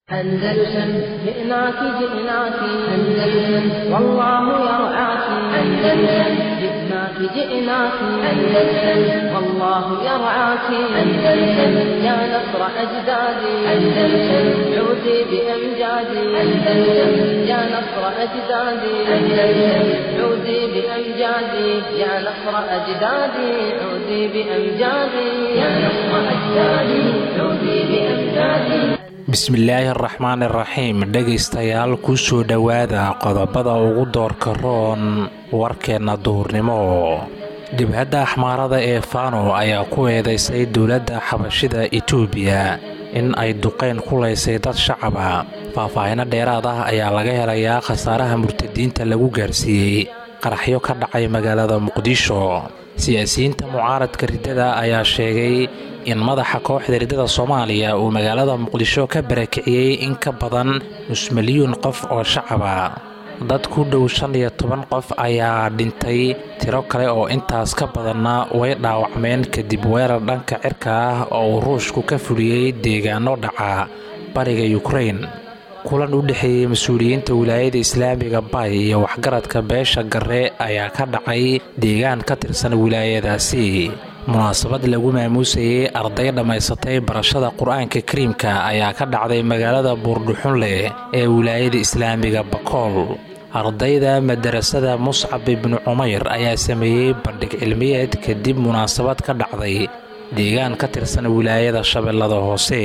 أندلسن جئناك جئناك أندلسن والله يرعاك أندلسن جئناك جئناك أندلسن والله يرعاك أندلسن يا نصر أجدادي أندلسن عودي بأمجادي أندلسن يا نصر أجدادي أندلسن عودي بأمجادي يا نصر أجدادي عودي بأمجادي يا نصر أجدادي عودي بأمجادي bismillaahi araxmaan iraxiim dhegaystayaal kusoo dhowaada qodobada ugu doorka roon warkeenna duhurnimo jabhadda axmaarada ee fano ayaa ku eedaysay dowladda xabashida etoobiya in ay duqayn ku laysay dad shacaba faahfaahino dheeraad ah ayaa laga helayaa khasaaraha murtadiinta lagu gaarsiiyey qaraxyo ka dhacay magaalada muqdisho siyaasiyiinta mucaaradka riddada ayaa sheegay in madaxa kooxda riddada soomaaliya uu magaalada muqdisho ka barakiciyey in ka badan nus milyuun qof oo shacaba dad ku dhow shan iyo toban qof ayaa dhintay tiro kale oo intaas ka badanna way dhaawacmeen kadib weerar dhanka cirka ah oo uu ruushku ka fuliyey deegaano dhaca bariga yukrain kulan u dhexeeyey mas-uuliyiinta wilaayada islaamiga bay iyo waxgaradka beesha garre ayaa ka dhacay deegaan ka tirsan wilaayadaasi munaasabad lagu maamuusayey arday dhammaysatay barashada qur-aanka kariimka ayaa ka dhacday magaalada buurdhuxunleh ee wilaayada islaamiga bakool ardayda madarasada muscab ibnu cumayr ayaa sameeyey bandhig cilmiyeed kadib munaasabad ka dhacday deegaan ka tirsan wilaayada shabeellada hoose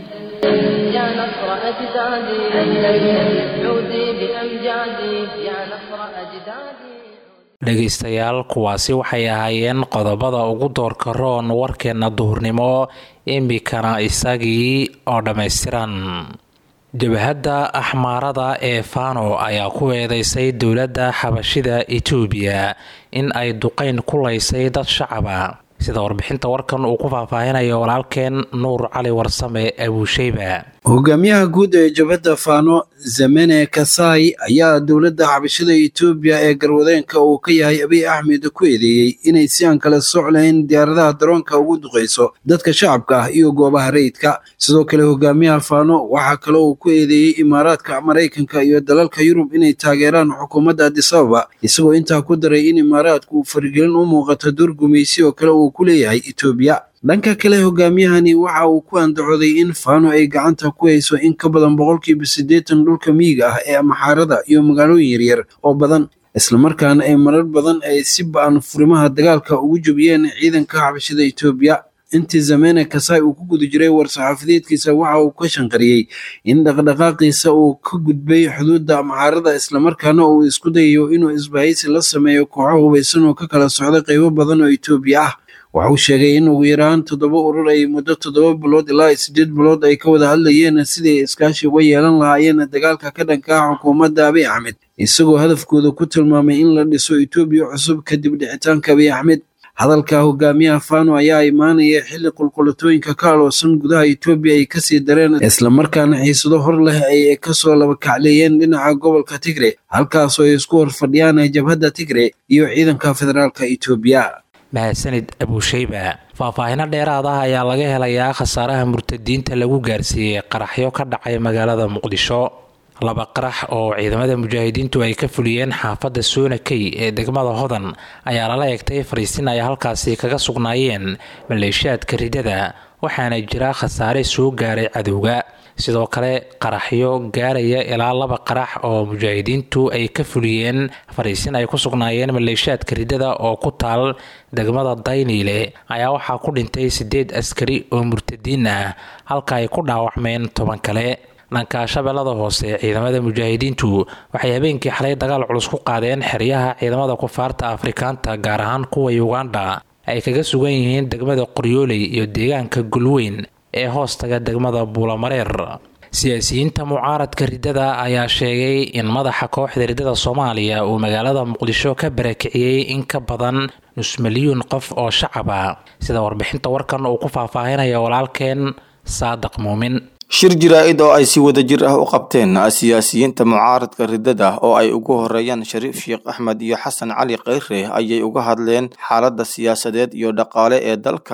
يا نصر أجدادي أندلسن عودي بأمجادي يا نصر أجدادي dhegaystayaal kuwaasi waxay ahaayeen qodobada ugu doorka roon warkeenna duhurnimo imikana isagii oo dhammaystiran jabhadda axmaarada ee fano ayaa ku eedeysay dowladda xabashida etoobiya in ay duqayn ku laysay dad shacaba sida warbixinta warkan uu ku faahfaahinayo walaalkeen nuur cali warsame abuusheyba hogaamiyaha guud ee jabhadda faano zamene kasai ayaa dowladda xabashada etoobiya ee garwadeenka uu ka yahay abiy axmed ku eedeeyey inay si aan kala soc lahayn diyaaradaha daroonka ugu duqayso dadka shacabka ah iyo goobaha rayidka sidoo kale hogaamiyaha faano waxaa kale uu ku eedeeyey imaaraadka maraykanka iyo dalalka yurub inay taageeraan xukuumadda adisababa isagoo intaa ku daray in imaaraadku uu farigelin u muuqato door gumaysi oo kale uu ku leeyahay etoobiya dhanka kale hogaamiyahani waxa uu ku andacooday in faano ay gacanta ku hayso in ka badan boqolkiiba siddeetan dhulka miyiga ah ee maxaarada iyo magaalooyin yaryar oo badan islamarkaana ay marar badan ay si ba-an furimaha dagaalka ugu jabiyeen ciidanka xabashada etoobiya intii zamene kasai uu ku guda jiray war-saxaafadeedkiisa waxa uu ka shanqariyey in dhaqdhaqaaqiisa uu ka gudbay xuduudda maxaarada islamarkaana uu isku dayayo inuu isbahaysi la sameeyo kooxo hubaysan oo ka kala socda qaybo badan oo etoobiya ah waxa uu sheegay in ugu yaraan toddoba urur ay muddo toddoba bilood ilaa siddeed bilood ay ka wada hadlayeen sidii iskaashi uga yeelan lahaayeen dagaalka ka dhanka ah xukuumadda abiy axmed isagoo hadafkooda ku tilmaamay in la dhiso etoobiya cusub kadib dhicitaanka abiy axmed hadalka hogaamiyaha fano ayaa imaanaya xilli qulqulatooyinka ka aloosan gudaha etoobiya ay kasii dareen islamarkaana xiisado hor leh ay kasoo labakacleeyeen dhinaca gobolka tigre halkaasoo ay isku horfadhiyaan jabhadda tigre iyo ciidanka federaalka etoobiya mahadsanid abuusheyba faahfaahino dheeraad ah ayaa laga helayaa khasaaraha murtadiinta lagu gaarsiiyey qaraxyo ka dhacay magaalada muqdisho laba qarax oo ciidamada mujaahidiintu ay ka fuliyeen xaafadda soonakey ee degmada hodan ayaa lala eegtay fariisin ay halkaasi kaga sugnaayeen maleeshiyaadka riddada waxaana jira khasaare soo gaaray cadowga sidoo kale qaraxyo gaaraya ilaa laba qarax oo mujaahidiintu ay ka fuliyeen fariisin ay ku sugnaayeen maleeshiyaadka riddada oo ku taal degmada dayniile ayaa waxaa ku dhintay siddeed askari oo murtadiin ah halka ay ku dhaawacmeen toban kale dhanka shabeellada hoose ciidamada mujaahidiintu waxay habeenkii xalay dagaal culus ku qaadeen xeryaha ciidamada kufaarta afrikaanta gaar ahaan kuwa uganda ay kaga sugan yihiin degmada qoryooley iyo deegaanka gulweyn ee hoostaga degmada buulamareer siyaasiyiinta mucaaradka riddada ayaa sheegay in madaxa kooxda riddada soomaaliya uu magaalada muqdisho ka barakiciyey in ka badan nus milyuun qof oo shacaba sida warbixinta warkan uu ku faahfaahinaya walaalkeen saadiq muumin shir jaraa'id oo ay si wadajir ah u qabteen siyaasiyiinta mucaaradka riddada oo ay ugu horeeyaan shariif sheekh axmed iyo xasan cali kheyre ayay uga hadleen xaaladda siyaasadeed iyo dhaqaale ee dalka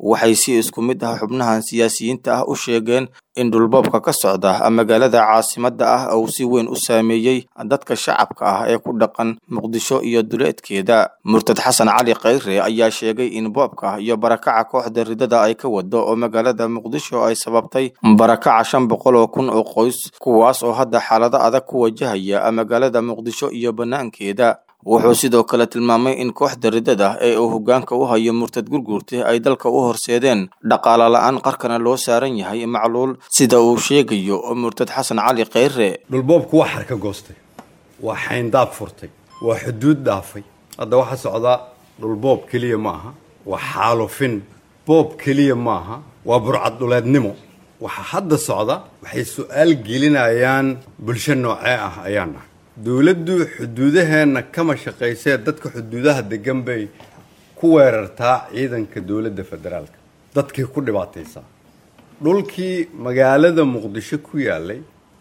waxay si isku mid ah xubnahan siyaasiyiinta ah u sheegeen in dhulboobka ka socda magaalada caasimadda ah uu si weyn u saameeyey dadka shacabka ah ee ku dhaqan muqdisho iyo duleedkeeda murtad xasan cali khayre ayaa sheegay in boobka iyo barakaca kooxda ridada ay ka wado oo magaalada muqdisho ay sababtay barakaca shan boqol oo kun oo qoys kuwaas oo hadda xaalado adag ku wajahaya magaalada muqdisho iyo bannaankeeda wuxuu sidoo kale tilmaamay in kooxda ridada ee uu hoggaanka u hayo murtad gurguurta ay dalka u horseedeen dhaqaala la-aan qarkana loo saaran yahay macluul sida uu sheegayo murtad xasan cali khayre dhulboobku waa xarka goostay waa xayndaab furtay waa xuduud dhaafay hadda waxaa socdaa dhulboob keliya ma aha waa xaalufin boob keliya ma aha waa burcad dhuleednimo waxa hadda socda waxay su-aal gelinayaan bulsho noocee ah ayaan nahay dowladdu xuduudaheenna kama shaqaysee dadka xuduudaha degan bay ku weerartaa ciidanka dowladda federaalka dadkii ku dhibaataysaa dhulkii magaalada muqdisho ku yaalay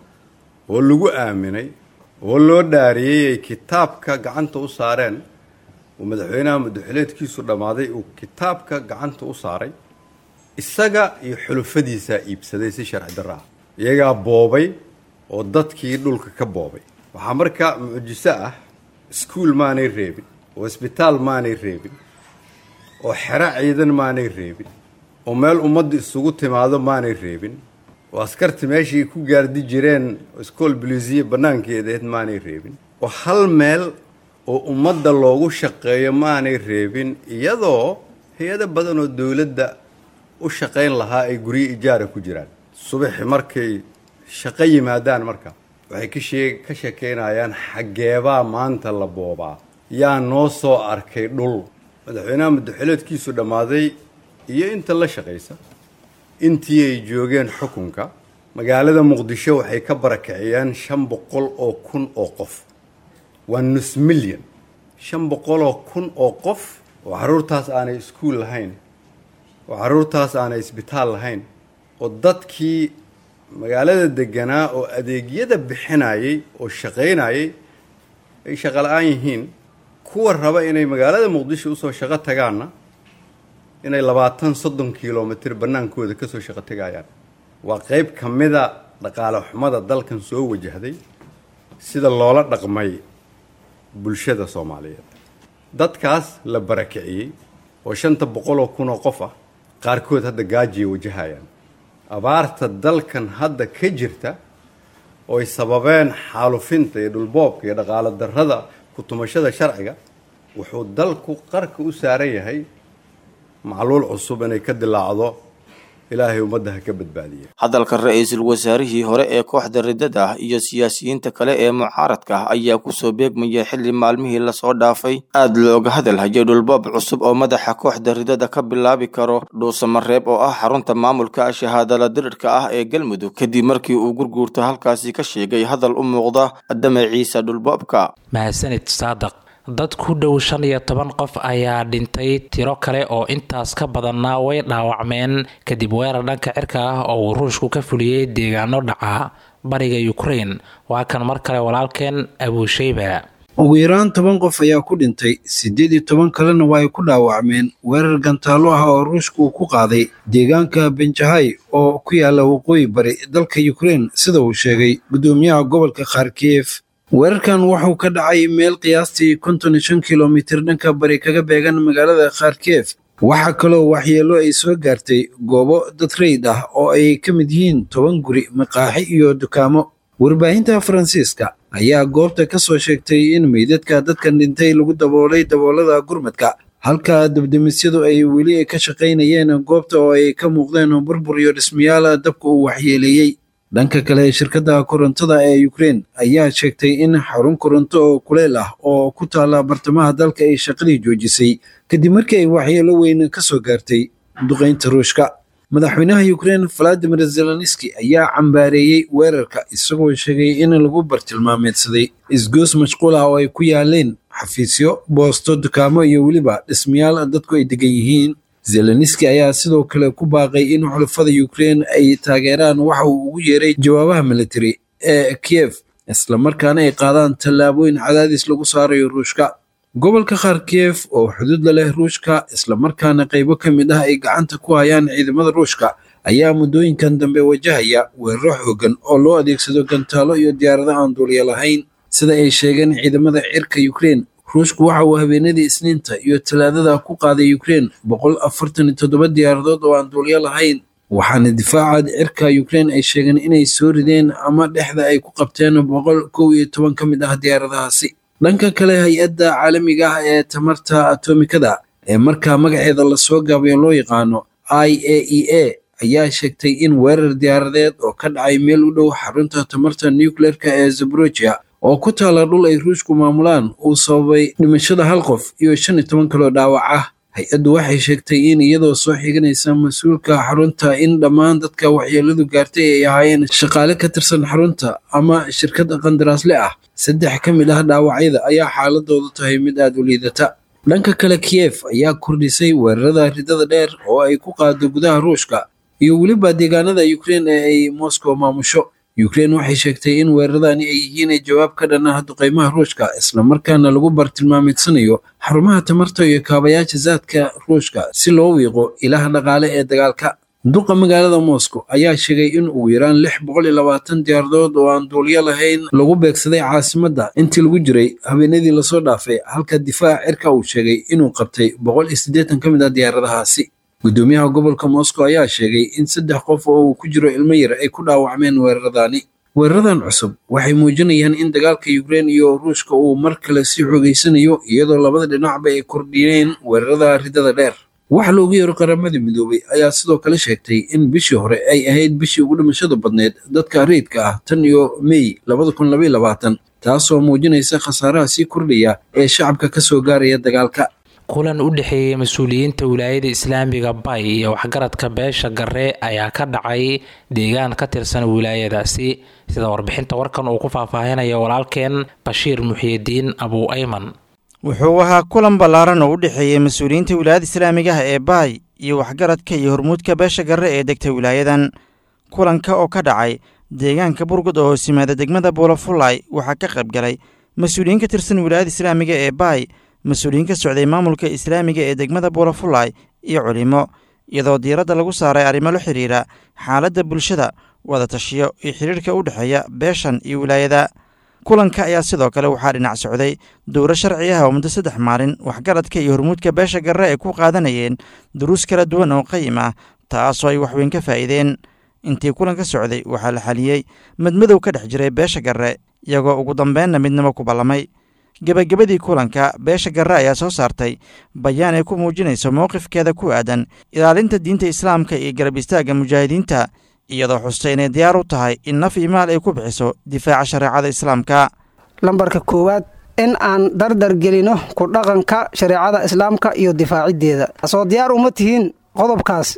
oo lagu aaminay oo loo dhaariyey ay kitaabka gacanta u saareen oo madaxweynaha madaxuleedkiisu dhammaaday uu kitaabka gacanta u saaray isaga iyo xulufadiisaa iibsaday si sharci darra ah iyagaa boobay oo dadkii dhulka ka boobay waxaa markaa mucjiso ah iskuul maanay reebin oo isbitaal maanay reebin oo xero ciidan maanay reebin oo meel ummadda isugu timaado maanay reebin oo askarta meeshay ku gaardi jireen iskool bulisiya bannaankeedaed maanay reebin oo hal meel oo ummadda loogu shaqeeyo maanay reebin iyadoo hay-ado badan oo dowladda u shaqayn lahaa ay guryo ijaara ku jiraan subaxi markay shaqo yimaadaan marka waxay ka shee ka sheekeynayaan xaggeebaa maanta la boobaa yaa noo soo arkay dhul madaxweynaha madaxuleedkiisu dhammaaday iyo inta la shaqaysa intii ay joogeen xukunka magaalada muqdisho waxay ka barakiciyeen shan boqol oo kun oo qof waa nus milyan shan boqoloo kun oo qof oo carruurtaas aanay iskuul lahayn oo carruurtaas aanay isbitaal lahayn oo dadkii magaalada deganaa oo adeegyada bixinayay oo shaqaynayay ay shaqo la-aan yihiin kuwa raba inay magaalada muqdisho usoo shaqo tagaanna inay labaatan soddon kilomitr bannaankooda kasoo shaqo tegayaan waa qayb ka mida dhaqaale xumada dalkan soo wajahday sida loola dhaqmay bulshada soomaaliyeed dadkaas la barakiciyey oo shanta boqoloo kun oo qof ah qaarkood hadda gaajiyay wajahayaan abaarta dalkan hadda ka jirta oo ay sababeen xaalufinta iyo dhulboobka iyo dhaqaalo darrada ku-tumashada sharciga wuxuu dalku qarka u saaran yahay macluul cusub inay ka dilaacdo ilaahay ummadda ha ka badbaadiya hadalka ra-iisul wasaarihii hore ee kooxda ridada ah iyo siyaasiyiinta kale ee mucaaradka ah ayaa kusoo beegmaya xilli maalmihii lasoo dhaafay aad looga hadal hayay dhulboob cusub oo madaxa kooxda ridada ka bilaabi karo dhuusamareeb oo ah xarunta maamulka shahaadala dirirka ah ee galmudug kadib markii uu gurguurto halkaasi ka sheegay hadal u muuqda damaciisa dhulboobka mahadsanid saadaq dad ku dhow shan iyo toban qof ayaa dhintay tiro kale oo intaas ka badanna way dhaawacmeen kadib weerar dhanka cirka ah oo uu ruushku ka fuliyey deegaano dhaca bariga ukrain waa kan mar kale walaalkeen abuusheyba ugu yaraan toban qof ayaa ku dhintay siddeed iyo toban kalena waa ay ku dhaawacmeen weerar gantaallo ah oo ruushku uu ku qaaday deegaanka benjahay oo ku yaala waqooyi bari dalka ukrain sida uu sheegay guddoomiyaha gobolka kharkiyev weerarkan wuxuu ka dhacay meel qiyaastii konton iyo shan kilomitir dhanka bari kaga beegan magaalada kharkiyev waxaa kaloo waxyeelo ay soo gaartay goobo dad rayd ah oo ay ka mid yihiin toban guri maqaaxi iyo dukaamo warbaahinta faransiiska ayaa goobta ka soo sheegtay in meydadka dadkan dhintay lagu daboolay daboolada gurmadka halka dabdemisyadu ay weli ka shaqaynayeen goobta oo ay ka muuqdeen burbur iyo dhismayaal dabka uu waxyeeleeyey dhanka kale shirkadda korontada ee ukrein ayaa sheegtay in xarun koronto oo kuleel ah oo ku taala bartamaha dalka ay shaqadii joojisay kadib markii ay waxyeelo weyn ka soo gaartay duqaynta ruushka madaxweynaha ukrein valadimir zelenski ayaa cambaareeyey weerarka isagoo sheegay in lagu bartilmaameedsaday isgoos mashquul ah oo ay ku yaaleen xafiisyo boosto dukaamo iyo weliba dhismayaal dadku ay degan yihiin zelenski ayaa sidoo kale ku baaqay in xulafada ukrein ay taageeraan waxa uu ugu yeeray jawaabaha militari ee kiev islamarkaana ay qaadaan tallaabooyin cadaadis lagu saarayo ruushka gobolka kharkiyev oo xuduudla leh ruushka islamarkaana qaybo ka mid ah ay gacanta ku hayaan ciidamada ruushka ayaa muddooyinkan dambe wajahaya weeraro xoogan oo loo adeegsado gantaalo iyo diyaarado aan duuliya lahayn sida ay sheegeen ciidamada cirka ukrein ruushku waxa uu habeenadii isniinta iyo talaadada ku qaaday ukrein boqol afartan iyo toddoba diyaaradood oo aan duuliyo lahayn waxaana difaaca cirka ukrein ay sheegeen inay soo rideen ama dhexda ay ku qabteen boqol kow iyo toban ka mid ah diyaaradahaasi dhanka kale hay-adda caalamiga ah ee tamarta atomikada ee markaa magaceeda lasoo gaabayo loo yaqaano i a e a ayaa sheegtay in weerar diyaaradeed oo ka dhacay meel u dhow xarunta tamarta nucleerka ee zaborogia oo ku taala dhul ay ruushku maamulaan uu sababay dhimashada hal qof iyo shan iyo toban kaloo dhaawac ah hay-addu waxay sheegtay in iyadoo soo xiganaysa mas-uulka xarunta in dhammaan dadka waxyeeladu gaartay ay ahaayeen shaqaale ka tirsan xarunta ama shirkad qandaraasle ah saddex ka mid ah dhaawacyada ayaa xaaladoodu tahay mid aada u liidata dhanka kale kiyef ayaa kordhisay weerarada ridada dheer oo ay ku qaado gudaha ruushka iyo weliba deegaanada ukrein ee ay moscow maamusho ukrein waxay sheegtay in weeraradani ay yihiin jawaab ka dhan ah duqeymaha ruushka islamarkaana lagu bartilmaameedsanayo xarumaha tamarta iyo kaabayaasha zaadka ruushka si loo wiiqo ilaha dhaqaale ee dagaalka duqa magaalada moscow ayaa sheegay in ugu yaraan lix boqol iyo labaatan diyaaradood oo aan duuliyo lahayn lagu beegsaday caasimadda intii lagu jiray habeenadii lasoo dhaafay halka difaaca cirka uu sheegay inuu qabtay boqol iyo siddeetan ka mid ah diyaaradahaasi gudoomiyaha gobolka moscow ayaa sheegay in saddex qof oo uu ku jiro ilmo yar ay ku dhaawacmeen weeraradani weeraradan cusub waxay muujinayaan in dagaalka ukrein iyo ruushka uu mar kale sii xoogeysanayo iyadoo labada dhinacba ay kordhiyeen weerarada ridada dheer wax loogu yeero qaramada midoobay ayaa sidoo kale sheegtay in bishii hore ay ahayd bishii ugu dhimashada badneed dadka rayidka ah tan iyo mey labada kun labaiy labaatan taasoo muujinaysa khasaaraha sii kordhaya ee shacabka ka soo gaaraya dagaalka kulan u dhexeeyey mas-uuliyiinta wilaayada islaamiga bay iyo waxgaradka beesha garre ayaa ka dhacay deegaan ka tirsan wilaayadaasi sida warbixinta warkan uu ku faahfaahinaya walaalkeen bashiir muxiyidiin abuu ayman wuxuu ahaa kulan ballaaran oo u dhexeeyey mas-uuliyiinta wilaayada islaamiga ah ee baay iyo waxgaradka iyo hormuudka beesha garre ee degta wilaayadan kulanka oo ka dhacay deegaanka burgud oo hoos yimaada degmada buulafulay waxaa ka qayb galay mas-uuliyiin ka tirsan wilaayada islaamiga ee baay mas-uuliyiin ka socday maamulka islaamiga ee degmada buulafulay iyo culimo iyadoo diiradda lagu saaray arrimo la xidhiira xaaladda bulshada wada tashiyo iyo xidhiirhka u dhexeeya beeshan iyo wilaayada kulanka ayaa sidoo kale waxaa dhinac socday dowro sharci ah oo muddo saddex maalin waxgaradka iyo hormuudka beesha garre ay ku qaadanayeen duruus kala duwan oo qayim ah taasoo ay waxweyn ka faa'iideen intii kulanka socday waxaa la xaliyey madmadow ka dhex jiray beesha garre iyagoo ugu dambeenna midnimo ku ballamay gebagabadii kulanka beesha garre ayaa soo saartay bayaan ay ku muujinayso mowqifkeeda ku aadan ilaalinta diinta islaamka iyo garab istaagga mujaahidiinta iyadoo xustay inay diyaar u tahay in naf iyo maal ay ku bixiso difaaca shareecada islaamka lambarka koowaad in aan dardar gelino ku dhaqanka shareecada islaamka iyo difaaciddeeda soo diyaar uma tihiin qodobkaas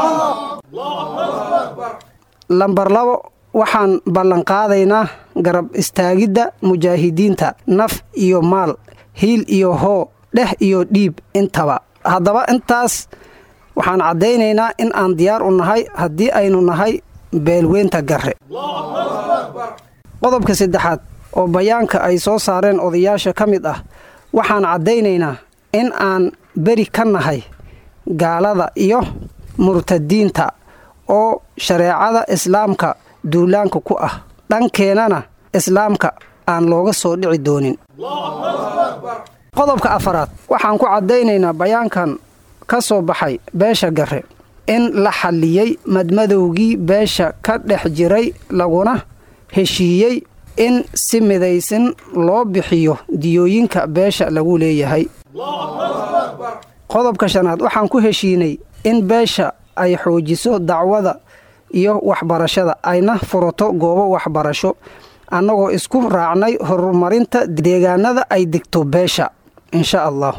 lambar labo waxaan ballanqaadaynaa garab istaagidda mujaahidiinta naf iyo maal hiil iyo hoo dheh iyo dhiib intaba haddaba intaas waxaan caddaynaynaa in aan diyaar u nahay haddii aynu nahay beelweynta garre qodobka saddexaad oo bayaanka ay soo saareen odayaasha ka mid ah waxaan caddaynaynaa in aan beri ka nahay gaalada iyo murtadiinta oo shareecada islaamka duulaanka ku ah dhankeennana islaamka aan looga soo dhici doonin qodobka afaraad waxaan ku caddaynaynaa bayaankan ka soo baxay beesha garre in la xalliyey madmadowgii beesha ka dhex jiray laguna heshiiyey in si midaysan loo bixiyo diyooyinka beesha lagu leeyahay qodobka shanaad waxaan ku heshiinay in beesha ay xoojiso dacwada iyo waxbarashada ayna furato goobo waxbarasho annagoo isku raacnay horumarinta deegaanada ay degto beesha insha allah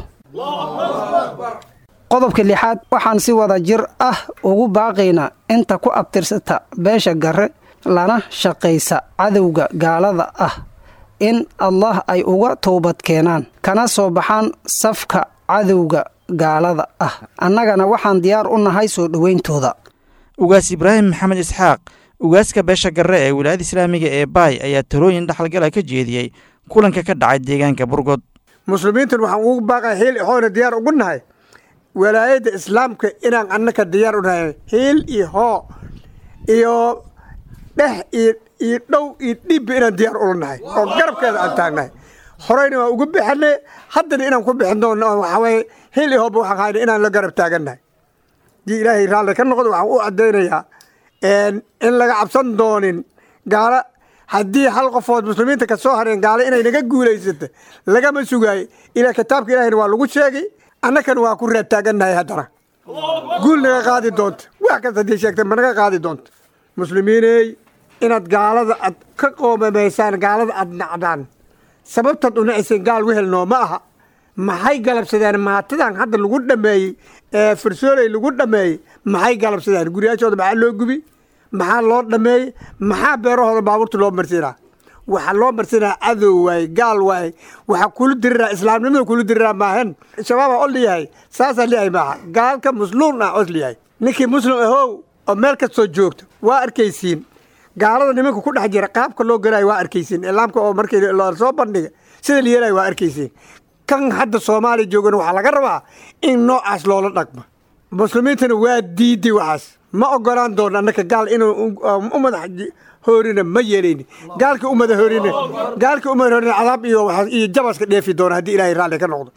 qodobka lixaad waxaan si wada jir ah ugu baaqaynaa inta ku abtirsata beesha garre lana shaqaysa cadowga gaalada ah in allah ay uga toobad keenaan kana soo baxaan safka cadowga gaalada ah annagana waxaan diyaar u nahay soo dhowayntooda ugaas ibraahim maxamed isxaaq ugaaska beesha garre ee wilaayada islaamiga ee baay ayaa talooyin dhexalgala ka jeediyey kulanka ka dhacay deegaanka burgod muslimiintan waxaan ugu baaqaya hiil hoona diyaar ugu nahay walaayadda islaamka inaan annaka diyaar u nahay hiil iyo hoo iyo dhex iyo iyo dhow iyo dhibba inaan diyaar ula nahay oo garabkeeda aan taagnahay horeyna waan ugu bixinay haddana inaan ku bixin doono oo waxaa waye hiil iyo hooba waxaan hayna inaan la garab taagannahay haddii ilaahay raalli ka noqdo waxaan u caddaynayaa in laga cabsan doonin gaalo haddii hal qofood muslimiinta ka soo hareen gaalo inay naga guulaysata lagama sugaayo ilaa kitaabka ilahayna waa lagu sheegay annakana waa ku reeb taagannahay haddana guul naga qaadi doonta wax kasta haddii sheegta ma naga qaadi doonta muslimiiney inaad gaalada aad ka qoomamaysaan gaalada aad nacdaan sababtaad u naciseen gaal wehelnoo ma aha maxay galabsadeen maatadan hadda lagu dhameeyey ee farsooley lagu dhameeyey maxay galabsadeen guryaashooda maxaa loo gubi maxaa loo dhameeyey maxaa beerahooda baabuurta loo marsiinaa waxaa loo marsinaa cadow waaye gaal waaye waxaa kula diriraa islaamnimada kula diriraa maahan shabaabaa o liyahay saasaa liyahay maaha gaalka musluun ah os liyahay ninkii muslim ahow oo meel kastoo joogto waa arkaysiin gaalada nimanka ku dhex jira qaabka loo galaayo waa arkaysiin islaamka oo markii soo bandhiga sida la yeelayo waa arkaysiin kan hadda soomaaliya joogana waxaa laga rabaa in noocaas loola dhaqmo muslimiintana waa diiday waxaas ma ogolaan doono annaka gaal inuu u madax hoorina ma yeelayni gaalka u madax hoorina gaalka u madax hoorina cadaab iyo iyo jabaska dheefi doona haddii ilaahay raalli ka noqdo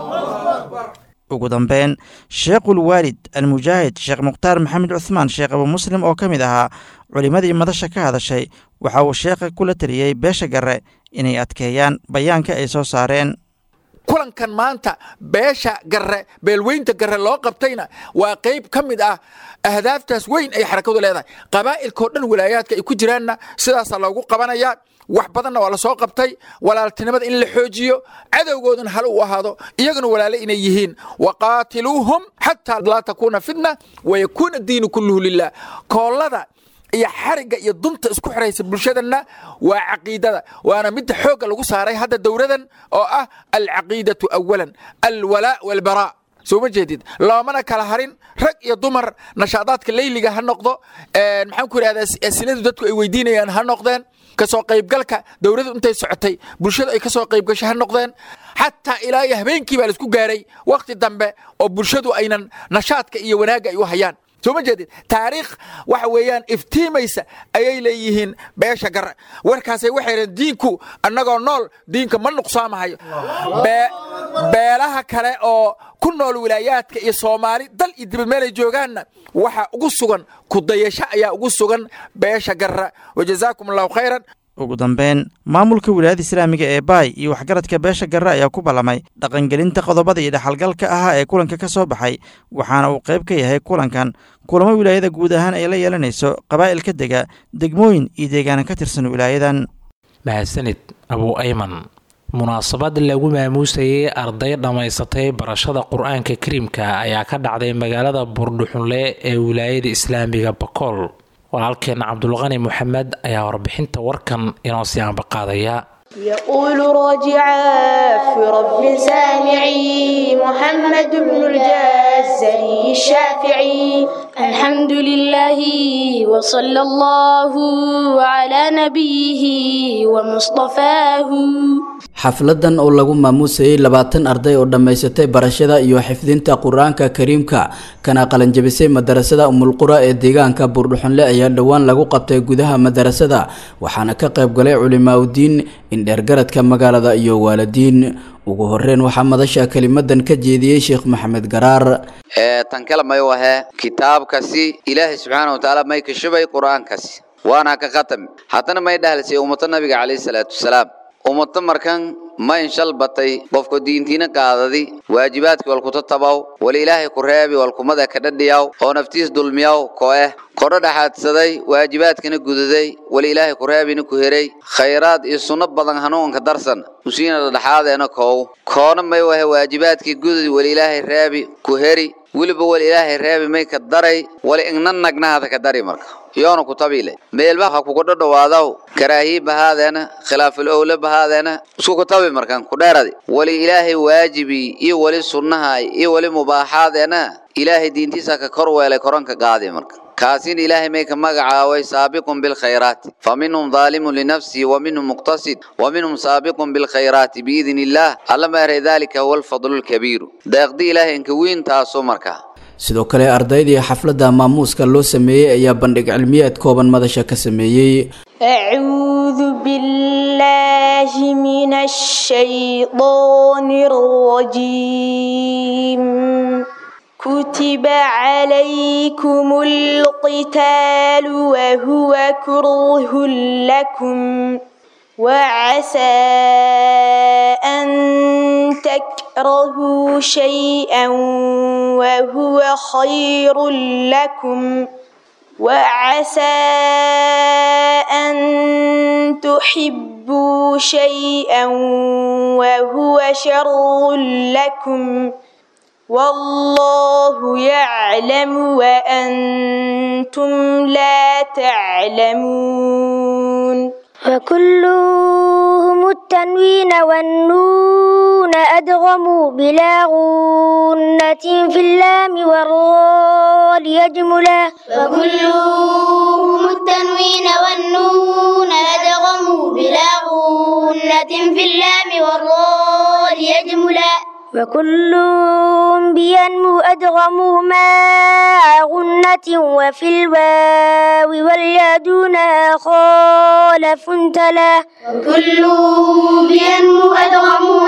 ugu dambeyn sheekhul waalid almujaahid sheekh mukhtaar maxamed cuhmaan sheekh abu muslim oo ka mid ahaa culimmadii madasha ka hadashay waxa uu sheekha kula taliyey beesha garre inay adkeeyaan bayaanka ay soo saareen kulankan maanta beesha garre beelweynta garre loo qabtayna waa qayb ka mid ah ahdaaftaas weyn ay xarakadu leedahay qabaa'ilkao dhan walaayaadka ay ku jiraanna sidaasaa loogu qabanayaa wax badanna waa la soo qabtay walaaltinimada in la xoojiyo cadowgooduna hal u ahaado iyaguna walaale inay yihiin waqaatiluuhum xataa laa takuuna fitna wayakuuna diinu kulluhu lilah koollada iyo xarigga iyo dunta isku xiraysa bulshadanna waa caqiidada waana midda xoogga lagu saaray hadda dowladan oo ah alcaqiidatu awalan alwalaa walbaraa soo ma jeedid loomana kala harin rag iyo dumar nashaadaadka leyliga ha noqdo maxaan ku idhahdaa asiladu dadku ay weydiinayaan ha noqdeen kasoo qaybgalka dowladdu intay socotay bulshadu ay kasoo qaybgashay ha noqdeen xataa ilaa iyo habeenkii baa laisku gaaray wakhti dambe oo bulshadu aynan nashaadka iyo wanaagga ay u hayaan soo ma jeedid taariikh waxa weeyaan iftiimaysa ayay leeyihiin beesha garre warkaasay waxay dhaheen diinku annagoo nool diinka ma nuqsaamahayo beelaha kale oo ku nool wilaayaadka iyo soomaali dal iyo dibad meelay joogaanna waxaa ugu sugan kudayasho ayaa ugu sugan beesha garre wajazaakum allahu khayran ugu dambeyn maamulka wilaayada islaamiga ee baay iyo waxgaradka beesha garre ayaa ku ballamay dhaqangelinta qodobada iyo dhexalgalka ahaa ee kulanka ka soo baxay waxaana uu qayb ka yahay kulankan kulamo wilaayada guud ahaan ay la yeelanayso qabaa'ilka dega degmooyin iyo deegaana ka tirsan wilaayadan mahadsanid abuu ayman munaasabad lagu maamuusayay arday dhammaysatay barashada qur-aanka kariimka ayaa ka dhacday magaalada buurdhuxunle ee wilaayada islaamiga bakool walaalkeena cabdulqani moxamed ayaa warbixinta warkan inoo sii aanbaqaadaya يقول راجعا في رب سامعي محمد بن الجزري الشافعي الحمد لله وصلى الله على نبيه ومصطفاه xafladan oo lagu maamuusayay labaatan arday oo dhammaysatay barashada iyo xifdinta qur-aanka kariimka kana qalanjabisay madarasada umulqura ee deegaanka buurdhuxunle ayaa dhowaan lagu qabtay gudaha madarasada waxaana ka qayb galay culimaauddiin indheergaradka magaalada iyo waalidiin ugu horeyn waxaa madasha kelimadan ka jeediyey sheekh maxamed garaar tan kale may wahe kitaabkasi ilaahay subxaana watacaala may ka shubay qur-aankasi waana ka khatami haddana may dhahlisay ummata nabiga calayhi salaatu wasalaam ummata markan ma inshal batay qofka diintiina qaadadi waajibaadkii walkuta tabaw wali ilaahay ku reebi walkumada ka dhadhiyaw oo naftiis dulmiyaw ko eh kodho dhaxaadsaday waajibaadkana gudaday wali ilaahay ku reebina ku heray khayraad iyo sunno badan hanuunka darsan usiina dhadhaxaadeena koow koona may wahe waajibaadkii gudadi wali ilaahay reebi ku heri weliba wali ilaahay reebi may ka daray wali igna nagnahada ka dari marka yoona ku tabiile meelba ha kugu dhadhawaadaw karaahiye bahaadeena khilaaful owle bahaadeena isku ku tabi markan ku dheeradi wali ilaahay waajibi iyo wali sunnaha iyo wali mubaaxaadeena ilaahay diintiisa ka kor weelay koranka qaadi marka kaasin ilaahay may ka magacaaway saabiqun bilkhayraati fa minhum daalimun linafsihi wa minhum muqtasid wa minhum saabiqun bilkhayraati biidni illaah alla maaray daalika huwa alfadlu lkabiiru deeqdi ilaahay inka weyn taasoo markaa sidoo kale ardaydii xafladda maamuuska loo sameeyey ayaa bandhig cilmiyeed kooban madasha ka sameeyey أعوذ بالله من الشيطان الرجيم كتب عليكم القتال وهو كره لكم وعسى أن تكرهوا شيئا وهو خير لكم وعسى أن تحبوا شيئا وهو شر لكم والله يعلم وأنتم لا تعلمون وكلهم التنوين والنون أدغموا بلا غنة في اللام والراء يجملا وكلهم التنوين والنون أدغموا بلا غنة في اللام والراء يجملا وكل بينمو أدغموا مع غنة وفي الواو واليا دونها خالف تلا وكل بينمو أدغموا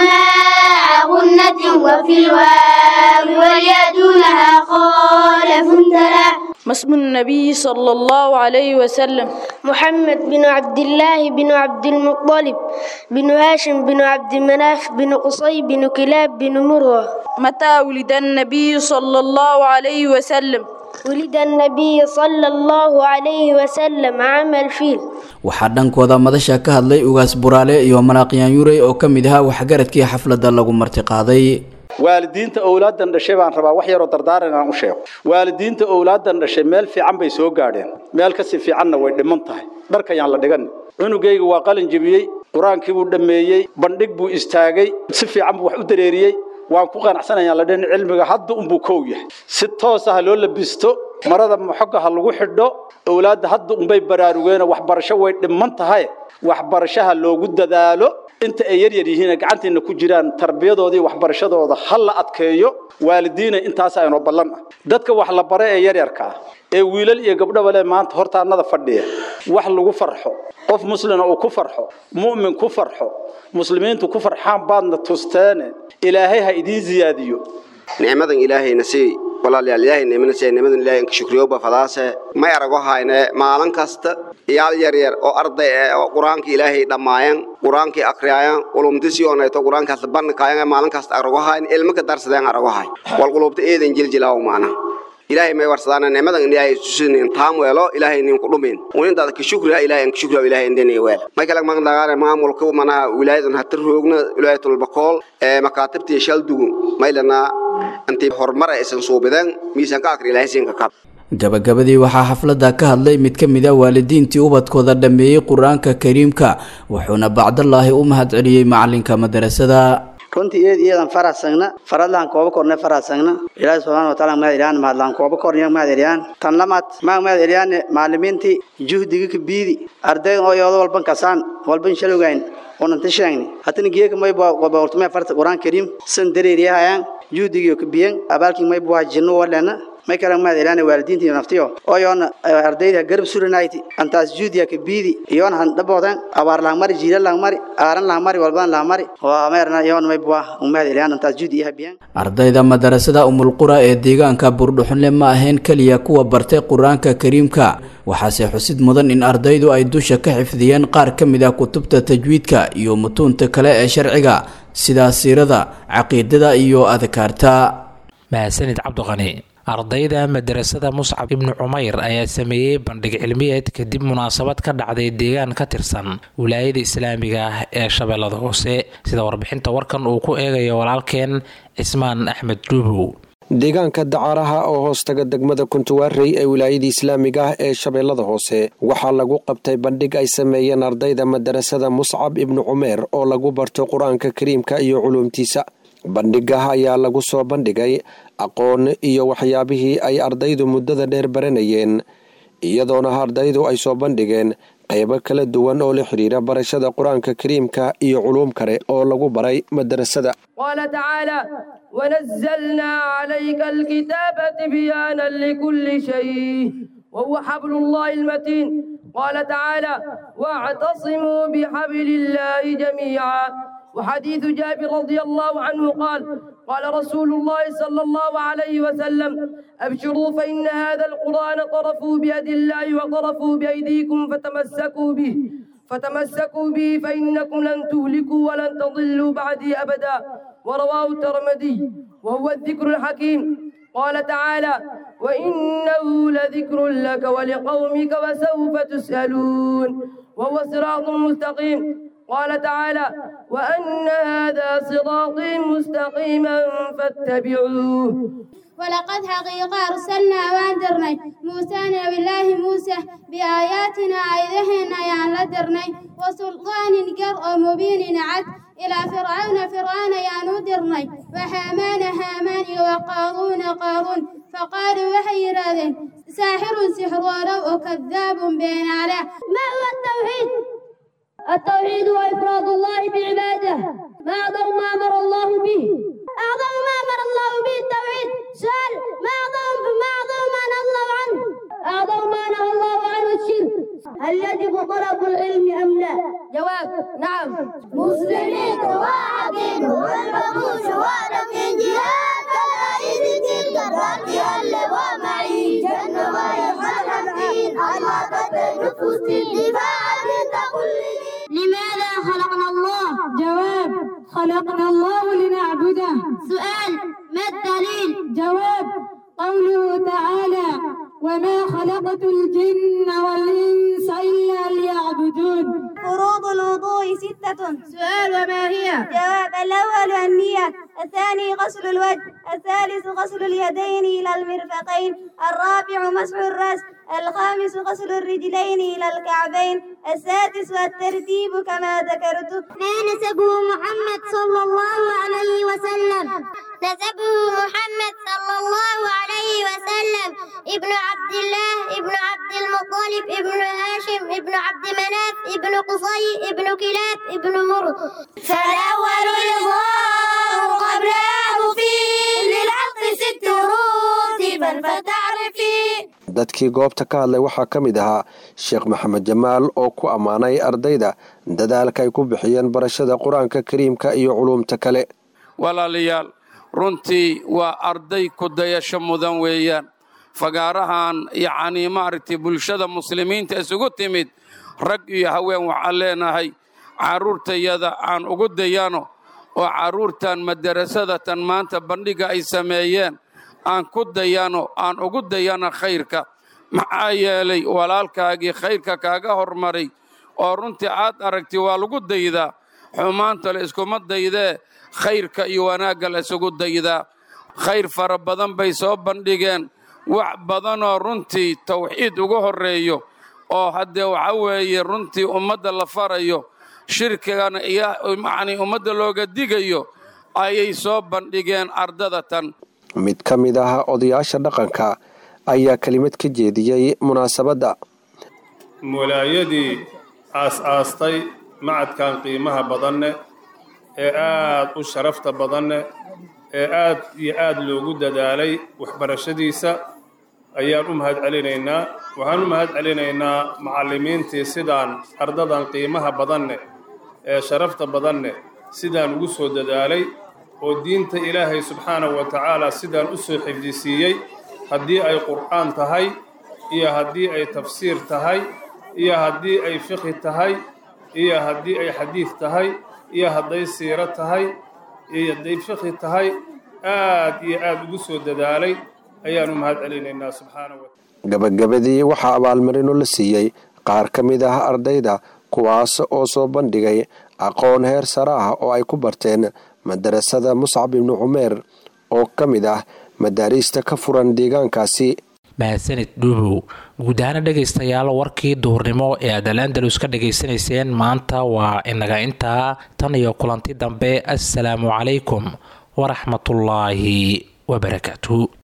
مع غنة وفي الواو واليا دونها خالف تلا ما اسم النبي صلى الله عليه وسلم محمد بن عبد الله بن عبد المطلب بن هاشم بن عبد مناف بن قصي بن كلاب بن مروة متى ولد النبي صلى الله عليه وسلم ولد النبي صلى الله عليه وسلم عام الفيل waxaa dhankooda madasha ka hadlay ugaas buraale iyo manaaqyaan yurey oo ka mid ahaa waxgaradkii xafladda lagu martiqaaday waalidiinta owlaadan dhashay baan rabaa wax yaroo dardaaran inaan u sheego waalidiinta owlaadan dhashay meel fiican bay soo gaadheen meel kasii fiicanna way dhiman tahay dharkayaan la dhigan cunugayga waa qalin jebiyey qur-aankii buu dhammeeyey bandhig buu istaagay si fiican buu wax u dareeriyey waan ku qanacsanayaan la dhin cilmiga hadda unbuu kow yahay si toosa ha loo labisto marada moxoga ha lagu xidho owlaadda hadda unbay baraarugeen waxbarasho way dhiman tahay waxbarashaha loogu dadaalo inta ay yar yar yihiin gacanteena ku jiraan tarbiyadooda iyo waxbarashadooda ha la adkeeyo waalidiina intaas aynoo ballan ah dadka wax la bare ee yaryarka ah ee wiilal iyo gabdhaba leh maanta hortaanada fadhiya wax lagu farxo qof muslina uu ku farxo mu'min ku farxo muslimiintu ku farxaan baadna tusteene ilaahay ha idiin ziyaadiyo nicmadan ilaahayna sii walaalayaal ilaahay nicmana sii nicmadan ilaahay inka shukriyoba fadaase may arago hayne maalin kasta iyaal yar yar oo arday eh oo qur-aanka ilaahay dhammaayeen qur-aankii akriyaayan qulumtisii onayto qur-aankaas bandhikaayan maalin kasta arago hayn ilmo ka darsadeen arago hay wal qulubta eedan jiljilaaw maana ilaahay may warsadaan nicmadan ilaahay tusinin taam weelo ilaahay nin ku dhumin unintaada ka shukriya ilaahay in ka shukriya ilaahay indhani weel may kala magan dagaare maamulka manaha wilaayadan hatta roogna wilaayatul bakool ee makaatibtii shaldugu may lana intii horumar aysan suubideen miisaanka akri ilaahay siinka kab gabagabadii waxaa xafladda ka hadlay mid ka mid a waalidiintii ubadkooda dhammeeyey qur-aanka kariimka wuxuuna bacdallaahi u mahadceliyey macalinka madarasada runtii iyad iyadan farasagna faradlaan kooba korne farasagna ilaahi subxaana wataala mahad eliyaan mahadlaan kooba korniya mahad eliyaan tan lamaad maa mahad eliyaan macalimiintii juhdiga ka biidi ardaydan oo yoodo walban kasaan walban shalowgayn onanta sheegni hatana geeka may baortumee farta qur-aan kariim san dareeriyahayaan juhdigii ka biyan abaalkii may buwaa jinno walena may kala mahad eliyaan waalidiintii naftiyo oo yoona ardayda garab suranayti antaas juhdiga ka biidi yoona han dhaboodan abaar lang mari jiila lang mari aaran lang mari walban lang mari waa meerna yoona may buwaa mahad eliyaan antaas juhdi iha biyan ardayda madarasada umulqura ee deegaanka buurdhuxunle ma ahayn keliya kuwa bartay qur-aanka kariimka waxaase xusid mudan in ardaydu ay dusha ka xifdiyeen qaar ka mid ah kutubta tajwiidka iyo mutuunta kale ee sharciga sida siirada caqiidada iyo adkaarta mahadsanid cabdiqani ardayda madarasada muscab ibnu cumayr ayaa sameeyey bandhig cilmiyeed kadib munaasabad ka dhacday deegaan ka tirsan wilaayada islaamiga ah ee shabeellada hoose sida warbixinta warkan uu ku eegayo walaalkeen cismaan axmed dhuubow deegaanka dacaaraha oo hoostaga degmada kuntuwaarey ee wilaayada islaamiga ah ee shabeellada hoose waxaa lagu qabtay bandhig ay sameeyeen ardayda madarasada muscab ibnu cumeer oo lagu barto qur-aanka kariimka iyo culuumtiisa bandhigaha ayaa lagu soo bandhigay aqoon iyo waxyaabihii ay ardaydu muddada dheer baranayeen iyadoona ardaydu ay soo bandhigeen qaybo kala duwan oo la xidhiira barashada qur-aanka kariimka iyo culuum kale oo lagu baray madarasada قال تعالى ونزلنا عليك الكتاب تبيانا لكل شيء وهو حبل الله المتين قال تعالى واعتصموا بحبل الله جميعا وحديث جابر رضي الله عنه قال قال رسول الله صلى الله عليه وسلم أبشروا فإن هذا القرآن طرفوا بيد الله وطرفوا بأيديكم فتمسكوا به فتمسكوا به فإنكم لن تهلكوا ولن تضلوا بعدي أبدا ورواه الترمذي وهو الذكر الحكيم قال تعالى وإنه لذكر لك ولقومك وسوف تسألون وهو صراط مستقيم قال تعالى وأن هذا صراطي مستقيما فاتبعوه ولقد حقيقة أرسلنا واندرني موسى نبي الله موسى بآياتنا عيدهن يان لدرني وسلطان قر مبين عد إلى فرعون فرعون يان درني وهامان هامان وقارون قارون فقالوا وحي راذين ساحر سحر ولو كذاب بين على ما هو التوحيد التوحيد هو إفراد الله بعباده ما أعظم ما أمر الله به أعظم ما أمر الله به التوحيد سؤال ما أعظم ما أعظم ما نهى الله عنه أعظم ما نهى الله عنه الشرك هل يجب طلب العلم أم لا جواب نعم مسلمين واحدين والبطوش وانا من جهاد كلايد تلك الرد اللي ومعي جنة ما يفعل الدين الله قد نفوس الدفاع تقول لماذا خلقنا الله جواب خلقنا الله لنعبده سؤال ما الدليل جواب قوله تعالى وما خلقت الجن والإنس إلا ليعبدون فروض الوضوء ستة سؤال وما هي جواب الأول النية الثاني غسل الوجه الثالث غسل اليدين إلى المرفقين الرابع مسح الرأس الخامس غسل الرجلين إلى الكعبين السادس الترتيب كما ذكرت ما نسبه محمد صلى الله عليه وسلم نسبه محمد صلى الله عليه وسلم ابن عبد الله ابن عبد المطلب ابن هاشم ابن عبد مناف ابن قصي ابن كلاب ابن مرد فالأول الإظهار قبله فيه للعقل ست رتبا فتعرفي dadkii goobta ka hadlay waxaa ka mid ahaa sheekh maxamed jamaal oo ku ammaanay ardayda dadaalka ay ku bixiyeen barashada qur-aanka kariimka iyo culuumta kale walaalayaal runtii waa arday ku dayasho mudan weeyaan fagaarahan yacnii maaragtay bulshada muslimiinta isugu timid rag iyo haween waxaan leenahay carruurtayada aan ugu dayano oo carruurtan madarasadatan maanta bandhiga ay sameeyeen aan ku dayano aan ugu dayano khayrka maxaa yeelay walaalkaagii khayrka kaaga hormaray oo runtii aad aragtay waa lagu daydaa xumaanta la iskuma daydee khayrka iyo wanaagga la isugu daydaa khayr fara badan bay soo bandhigeen wax badanoo runtii tawxiid ugu horreeyo oo haddee waxa weeye runtii ummadda la farayo shirkigana iyo macnii ummadda looga digayo ayay soo bandhigeen ardadatan mid ka mid ah odayaasha dhaqanka ayaa kelimad ka jeediyey munaasabadda mulaayadii aas-aastay macadkan qiimaha badanne ee aad u sharafta badanne ee aad iyo aad loogu dadaalay waxbarashadiisa ayaan u mahad celinaynaa waxaan u mahad celinaynaa macallimiintii sidaan ardadan qiimaha badanne ee sharafta badanne sidaan ugu soo dadaalay oo diinta ilaahay subxaanahu wa tacaala sidaan u soo xifdisiiyey haddii ay qur'aan tahay iyo haddii ay tafsiir tahay iyo haddii ay fiqhi tahay iyo haddii ay xadiid tahay iyo hadday siiro tahay iyo hadday fiqhi tahay aad iyo aad ugu soo dadaalay ayaanu mahad celinaynaa subxaanahu wa gabagabadii waxaa abaalmarino la siiyey qaar ka mid ah ardayda kuwaas oo soo bandhigay aqoon heer sare ah oo ay ku barteen madarasada muscab ibnu cumeer oo ka mid ah madaariista ka furan deegaankaasi mahadsanid dhuubow guud ahaana dhegaystayaal warkii duhurnimo ee aad alandalus ka dhegaysanayseen maanta waa inaga intaa tan iyo kulanti dambe assalaamu calaykum waraxmatullaahi wabarakaatu